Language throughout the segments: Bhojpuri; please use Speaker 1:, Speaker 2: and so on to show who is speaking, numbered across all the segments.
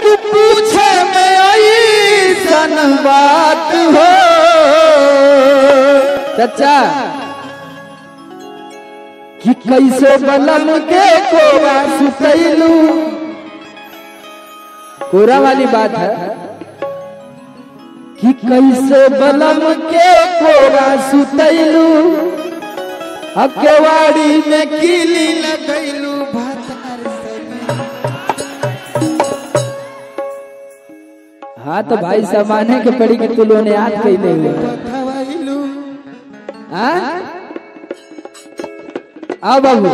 Speaker 1: कि पूछे में आई सन बात हो चाचा कि कैसे बलम के कोरा सुतैलू कोरा वाली बात है कि कैसे बलम के कोरा सुतैलू अकेवाड़ी में कीली लगैलू भातार हाँ तो भाई सामाने के पड़ी कि तू लोग ने याद कैले हुए हाँ आओ बाबू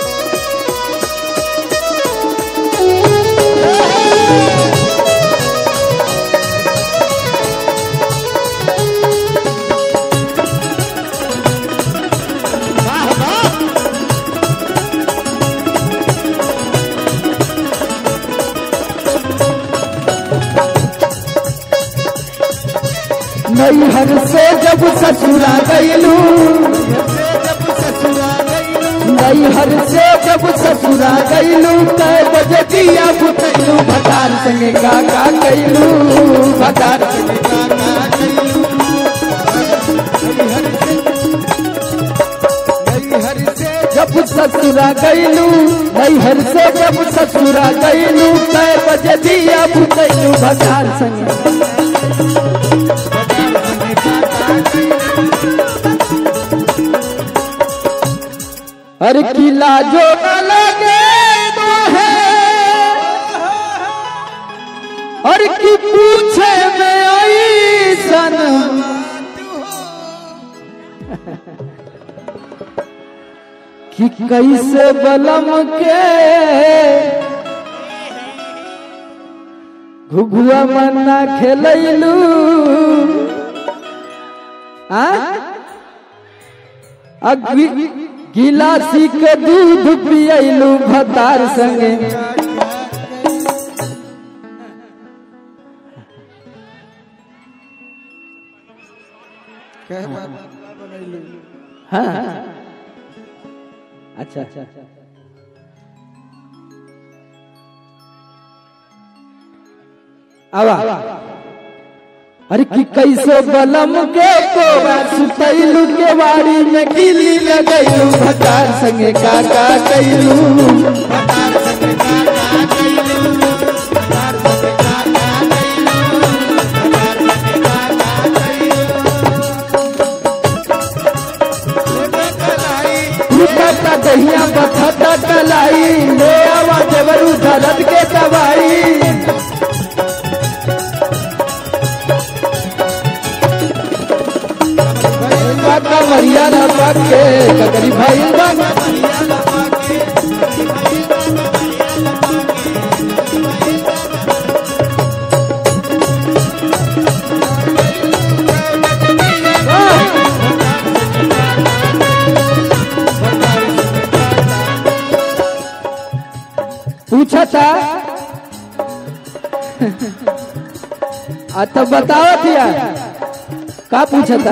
Speaker 1: नैहर से जब ससुरा गईलू नैहर से जब ससुरा गईलू कै बजे दिया बुतैलू भतार संगे का का कैलू भतार संगे का का कैलू जब ससुरा गईलू नैहर से जब ससुरा गईलू कै बजे दिया बुतैलू भतार संगे अरे किला जो न लगे तो है और की पूछे में आई सन कि कैसे बलम के घुघुआ मन्ना खेलैलू आ अग्नि गिलासी के दूध पियलू भतार संगे हाँ अच्छा अच्छा आवा अरे कि कैसे बलम के कोरा सुतैलू के वाड़ी में गिली लगैलू भतार संगे का का कैलू रुकता दहिया बथता कलाई ले आवा जबरू दर्द के दवाई काका मरियाना पाके ककरी भाई बाबा पूछा था आ तो बताओ थिया का पूछा था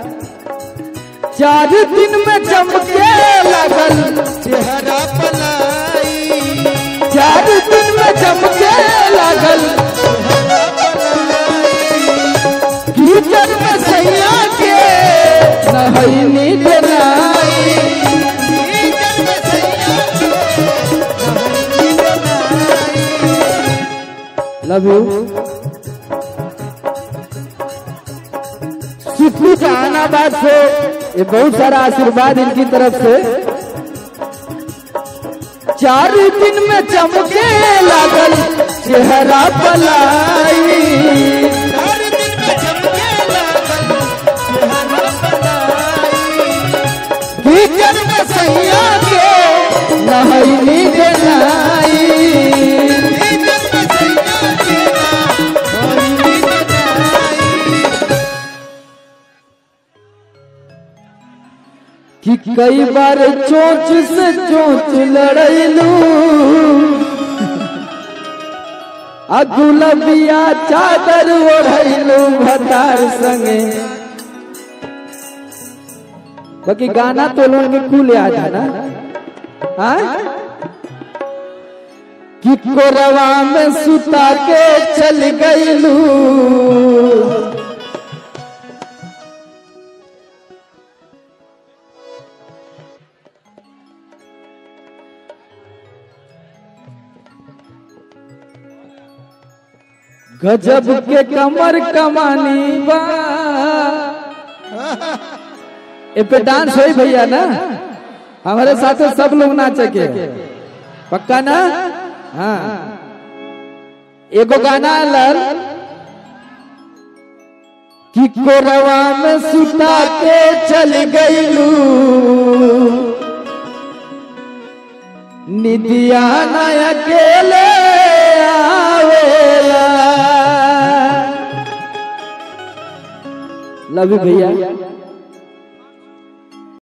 Speaker 1: चार दिन में चमके लगल
Speaker 2: चेहरा पलाई
Speaker 1: चार दिन में चमके लगल कीचड़ में सैया के नहैनी देनाई लव यू सिद्धू जहानाबाद से ये बहुत सारा आशीर्वाद इनकी तरफ से चार दिन में चमके लागल चेहरा पलाई
Speaker 2: हर दिन में चमके लागल चेहरा पलाई
Speaker 1: कीचड़ में सैया के नहैनी देनाई
Speaker 2: कीचड़ में सैया तेरा होली बजाई
Speaker 1: कि कई बार चोंच से चोंच लड़ैलू अगुलबिया चादर ओढ़ैलू भतार संगे बाकी गाना तो लोगों के कुल याद है ना हाँ? कि कोरवा में सुता के चल गईलू गजब के कमर कमानी बा ए पे डांस होई भैया ना हमारे साथ सब लोग नाचे के पक्का ना हाँ एगो गाना लल कि कोरवा में सुता के चल गईलू निदिया न अकेले आवेला लव यू भैया